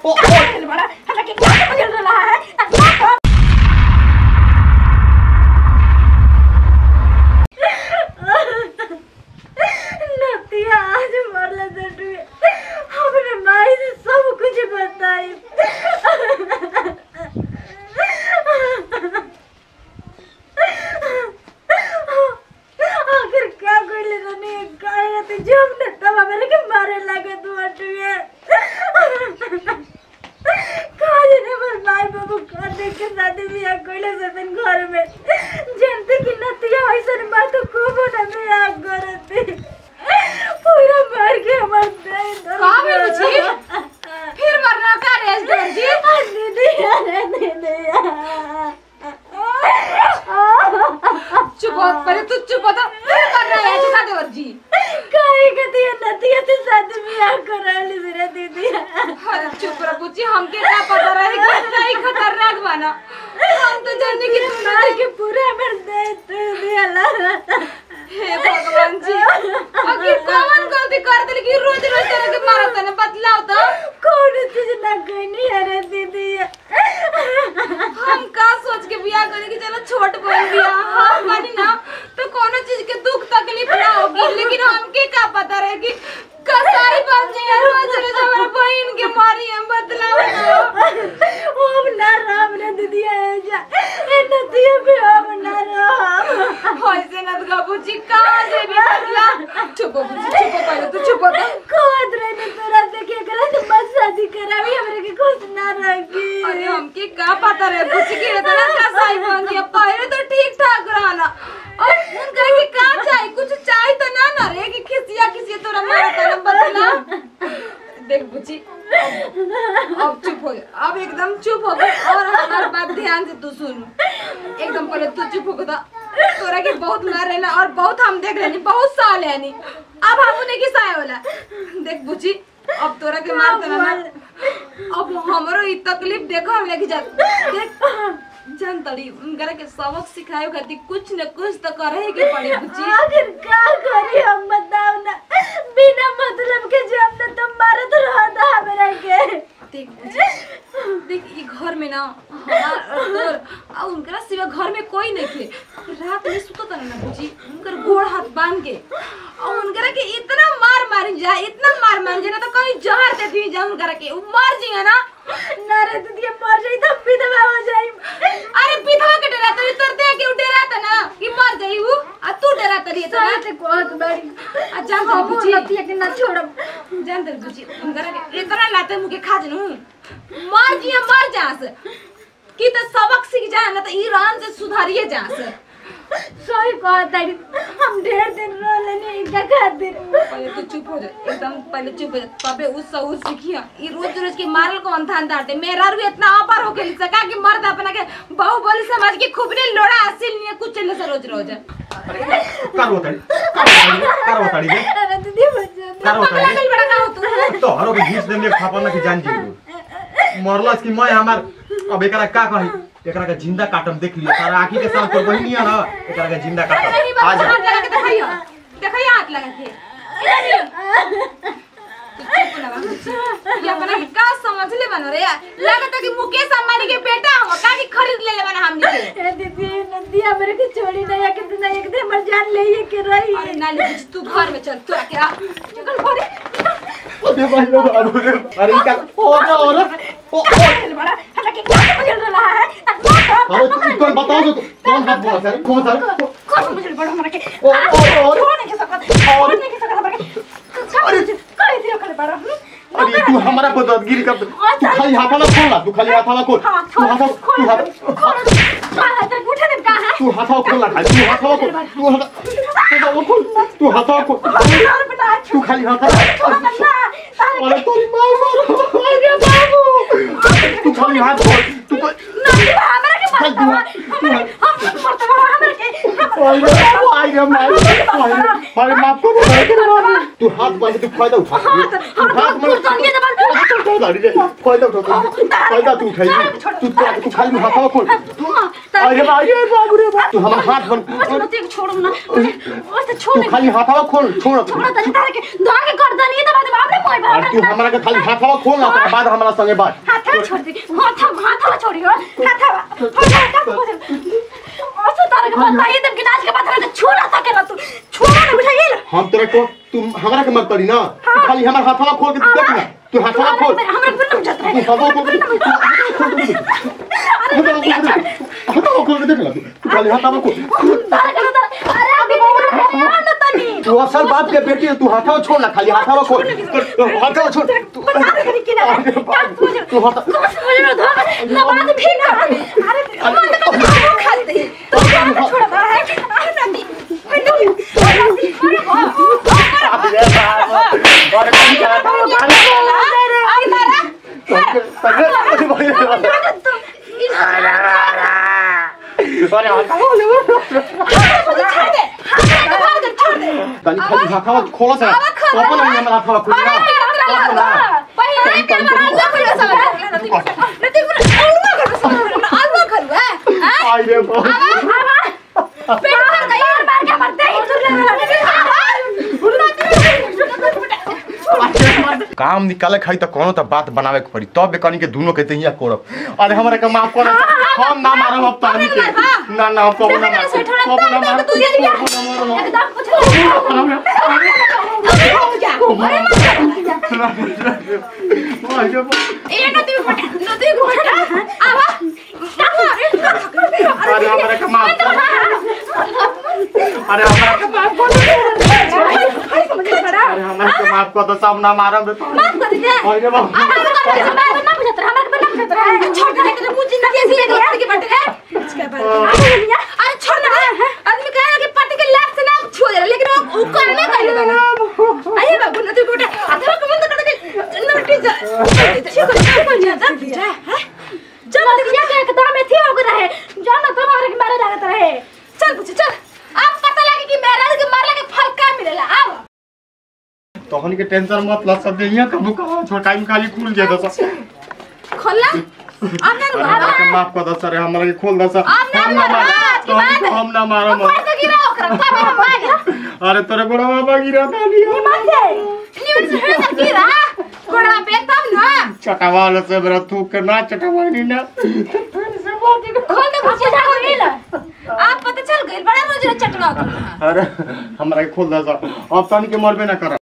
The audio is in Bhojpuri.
ओ ओ बड़ा हमरा के क्या समझ रहा है क्या कर नतिया आज मरले दटुए हमने माई से सब कुछ बताई आखिर क्या करले तने काय रहते जब ने तब मेरे के मारे लगे तू अटुए काजे ने मर माई बाबू का देख के शादी बियाह कइले से तन घर में जनते की नतिया ऐसन बात को ना बियाह करते पूरा मार के हमर दे का भेल बुझी? फिर मरना का रेस दर्जी दीदी अरे दीदी चुप हो पहले तू चुप हो तो फिर मरना है चुका दे वर्जी काहे कती नतिया ते शादी बियाह कराली मेरे दीदी अरे चुप रह बुच्ची हमके क्या पता रहे कि इतना ही खतरनाक बना हम तो जानने की तुम मार के पूरा हमर दे तू दियाला हे भगवान जी आखिर कौन गलती कर दिल कि रोज रोज तरह के मारा तने बतलाओ तो कौन चीज ना कहनी अरे दीदी हम का सोच के बियाह करे कि चलो छोट बहन बियाह हम बनी ना तो कोनो चीज के दुख तकलीफ ना होगी लेकिन हमके का पता रहे कि कसाई बन जाए रोज रोज हमारे बहन के मारी हम बतलाओ ना ओम ना राम रे दीदी है जा ए नतिया भी ओम ना राम ऐसे न तो बुच्ची कहाँ से भी बतला चुप हो बुच्ची चुप हो पहले तू चुप हो तो खोद रे ने तोरा देखे करा तो बस शादी करावी हमरे के खुश ना रखी अरे हमके का पता रहे बुच्ची के इतना कसाई बन गया पहले तो ठीक ठाक रहना और उनका के का चाहिए कुछ चाहिए तो ना ना रे कि खिसिया खिसिया तोरा मारा तना बतला देख बुच्ची अब अब चुप हो जा अब एकदम चुप हो गई और हमारी बात ध्यान से तू सुन एकदम पहले तू चुप हो गया तोरा के बहुत मार रहे ना और बहुत हम देख रहे बहुत साल है नी अब हम उन्हें की साय वाला देख बुच्ची अब तोरा के मार देना ना अब हमरो ई तकलीफ देखो हम लेके जा देख जान तड़ी उनकरा के सबक सिखाए खातिर कुछ न कुछ तो करे के पड़ी बुच्ची आखिर क्या करी हम बताओ ना बिना मतलब के जो हमने तुम मारत रहता हमरा के देख बुच्ची देख ई घर में ना हमार और तोर और उनकरा सिवा घर में कोई नहीं थे रात में सुतो तना ना बुच्ची उनकर गोड़ हाथ बांध के और उनकरा के इतना मार मार जाए इतना मार मार जाए ना तो कहीं जहर दे दी जाए उनकरा के उ मर जिए ना ना रे दीदी मर जाई तो विधवा हो जाई अरे विधवा के डरा तरी तोर दे के उ डरा था ना कि मर जाई उ आ तू डरा तरी तो ना साथ कोत बड़ी आ जान तरी हम बुच्ची नतिया के ना छोड़ब जान तरी बुच्ची उनकरा के इतना लाते मुके खा जनू मर जिए मर जास कि तो सबक सीख जाए ना तो ईरान से सुधारिए जास सही कहत है हम ढेर दिन रहले नहीं इनका खातिर पहले तो चुप हो जा एकदम पहले चुप हो जा तबे उस सहू सीखिया ई रोज रोज के मारल कौन थान दाटे मेरा रू इतना अपार हो गेल सका कि मर्द अपना के बहु बोली समझ के खूबने लोड़ा हासिल नहीं कुछ चले से रोज रोज कार होताड़ी कार होताड़ी रे अरे दीदी बच्चा कार पगला होताड़ी गइल बड़ा का हो तू तो हरो के घीच देम एक थापा ना कि जान जी मरलस कि मैं हमार अब एकरा का कही एकरा के जिंदा काटम देख लियो तारा आंखी के साथ तोर बहिनी है ना एकरा के जिंदा नहीं काटम आ बात जा हाथ लगा के दिखाइयो दिखाइयो हाथ लगा के तू चुप ना बा। ये अपना के का समझ ले बनो रे लगता कि मुकेश अंबानी के बेटा हो का कि खरीद ले ले बना हमनी के ए दीदी नदिया मेरे के छोड़ी नहीं के दिन एक दिन मर जान ले ये के रही अरे नाली बुझ, तू घर में चल तू आके आ चल घरे अरे भाई लो अरे अरे का और और ओ बड़ा हमरा के क्या समझ रहा है अरे तू कौन बताओ तो कौन हाथ बोला सर कौन सर कौन समझ बड़ा हमरा के ओ ओ और छोड़ नहीं के सकत छोड़ नहीं के सकत हमरा के अरे करे दियो करे बड़ा अरे तू हमारा बदतगिरी कर तू खाली हाथाला खोल ना तू खाली हाथाला खोल हां तू हाथा तू हाथा हां तो उठा दे कहां तू हाथा खोल ना खाली तू हाथा खोल तू हाथा तू खोल तू हाथा खोल तू खाली हाथा अरे तेरी माँ मारो अरे बाबू तू खाली हाथ खोल तू को हमरा के मत हमरा हम मत हमरा के अरे अरे मार अरे अरे माफ कर दे तू हाथ बांध तू फायदा उठा तू हाथ तू जानिए ना बांध तू फायदा उठा तू फायदा तू उठाई तू तू तू खाली हाथवा खोल अरे भाई रे बाबू रे बाबू तू हमारा हाथ बन तू छोड़ ना ओ तो छोड़ तू खाली हाथवा खोल छोड़ छोड़ तनी तारे के धागे कर दनी त बाद बाप रे मोय और तू हमरा के खाली हाथवा खोल ना ओकरा बाद हमरा संगे बात हाथ छोड़ दे हाथ हाथ छोड़ी हो हाथ हाथ ओसे तारे के बताइए तब गिलास के बात में छोड़ ना सके तू छोड़ ना बुझाइए ना हम तेरे को तू हमरा के मत करी ना तू खाली हमारा हाथवा खोल के देख ना तू हाथवा खोल हमरा बिना बुझत तू रहे हाथवा खोल के हाथवा खोल के देख ना तू खाली हाथवा खोल तारे के बता अरे अभी बाबू ना तनी तू असल बाप के बेटी है, तू हाथवा छोड़ ना खाली हाथवा खोल हाथवा छोड़ तू बता दे करी के ना तू हाथ मुझे ना धो ना बात भी ना अरे मन का खाओ खा दे तो छोड़ दे अरे नदी तनी खाली हाथवा खोला से अपन नहीं हमरा हाथवा खोल ना आई रे बाप काम निकाले खाई तो कोनो तो बात बनावे के पड़ी तब कनी के दोनों के तहिया करब अरे हमरा के माफ कर हम ना मारब अब तानी के ना ना कब ना मारब कब ना मारब कब ना मारब आई रे बाप अरे हमरा के माफ कर अरे हमरा के माफ कर अरे हमरा के माफ कर तो सब ना मारब तो आई रे बाप अरे छोड़ ना आदमी कहे ना कि पति के लाख से ना छू दे लेकिन वो वो करने का लगा ना आइए बाबू ना तू बेटा अथवा को बंद कर दे नोटी जा ठीक है ठीक है जा बेटा है जब दिया के एकदम एथी हो रहे जाना तो मारे के मारे लागत रहे चल पूछ चल अब पता लगे कि मेरा के मारला के फल का मिलेला आओ तोहनी के टेंशन मत ला सब देहिया कबू कबू छोटा टाइम खाली खुल जे दस खोलना अब ना अरे हमरा के माफ कर दस अरे हमरा के खोल दस अब ना हम ना मारो, मार आज की तोहनी बात को है। हम ना मारब ऊपर से गिरा ओकरा का मेरा मांगे अरे तोरे बड़ा बाबा गिरा था लिया न्यूज़ से हेड गिरा कोड़ा पे तब ना चटावाल से मेरा थूक के ना चटावानी ना खोल दे पूछ जा नीला आप पता चल गइल बड़ा रोज चटका अरे हमरा के खोल दस अब तनी के मरबे ना कर